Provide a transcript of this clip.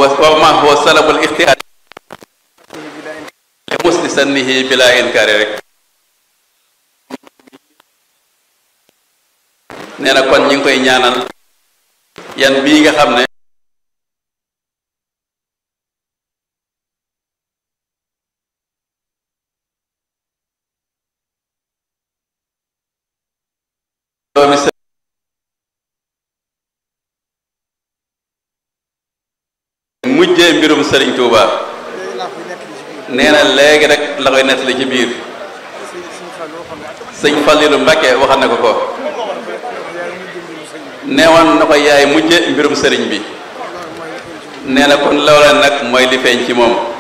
huwa wa ma huwa salabul ixtiyaar li musli sannihi bila inkaari rek nee na kon ñi ngi koy ñaanal yan bii nga xam ne doomi së mujjee mbirum sëriñ Touba nee na léegi rek la koy nettali ci biir sëñ Fallilu Mbàkke waxal na ko ko neewoon na ko yaay mujje mbirum sëriñ bi nee na kon loola nag mooy li feeñ ci moom